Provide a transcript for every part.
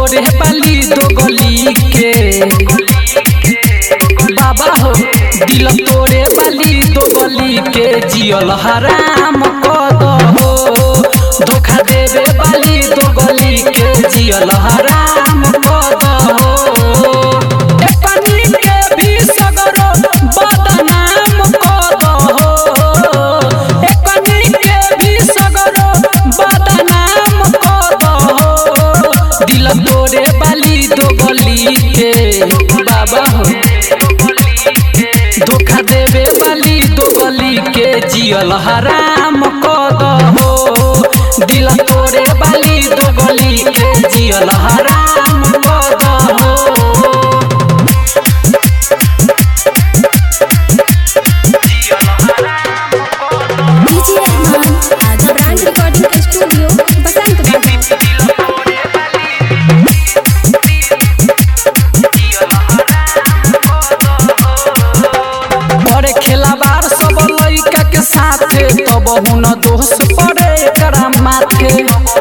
तोरे बाली दो गली के बाबा हो दिल तोरे बाली दो गली के जियल हराम कद हो धोखा देवे बाली दो गली के जियल हराम कद हो ए पानी के भी सगरो बदनाम कद हो ए पानी के भी सगरो बदनाम कद हो दिल तोरे बाली दो गली के बाबा हो धोखा देवे बाली दो गली के जियल हराम कद हो दिल तोरे बाली दो गली के जियल हराम कद हो डीजे अरमान आजा ब्रांड रिकॉर्डिंग स्टूडियो बसंत बाजार बड़े खेलाबार सब लइका के साथे तब हुन दोष पड़े एकरा माथे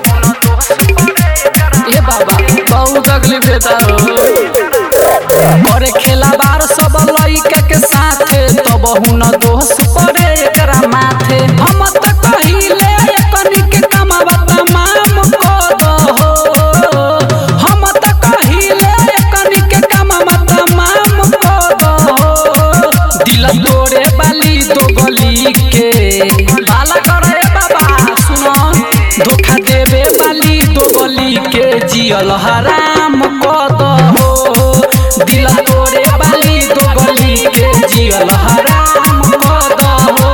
ए बाबा बहुत अगली बेटा हो बड़े खेलाबार सब लइका के साथे तब हुन दोष पड़े एकरा माथे हम त कहिले एकनी के कमावा तमाम कद हो हम त कहिले एकनी के कमावा तमाम कद हो दिल तोरे बाली दो गली के बाला करे बाबा सुनो धोखा देवे बाली दो गली के जियल हराम कद हो दिल तोरे बाली दो गली के जियल हराम कद हो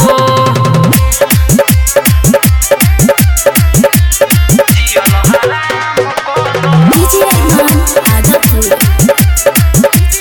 डीजे अरमान आजा फूल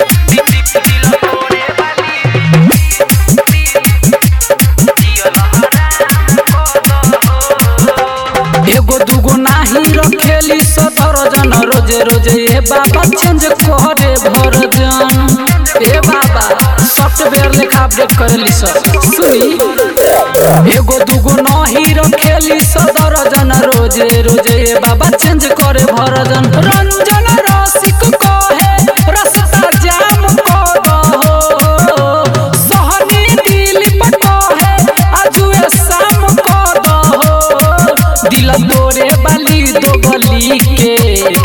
एगो दूगो नाही रखेली सदर जन रोजे रोजे ए बाबा चेंज करे भर जन ए बाबा सॉफ्टवेयर लेखा अपडेट करेली सर सुनी एगो दूगो नाही रखेली सदर जन रोजे रोजे ए बाबा चेंज करे भर जन रंजन रसिक कहे रस्ता जाम कर हो सहनी दिलीप कहे आजुए शाम कर हो दिल तोरे बाली दो गली के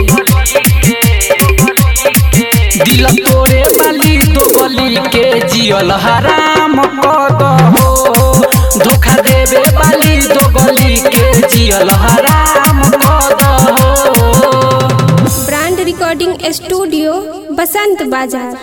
दिल तोरे बाली दो गली के जियल हराम कद हो धोखा देवे बाली दो गली के जियल हराम कद हो ब्रांड रिकॉर्डिंग स्टूडियो बसंत बाजार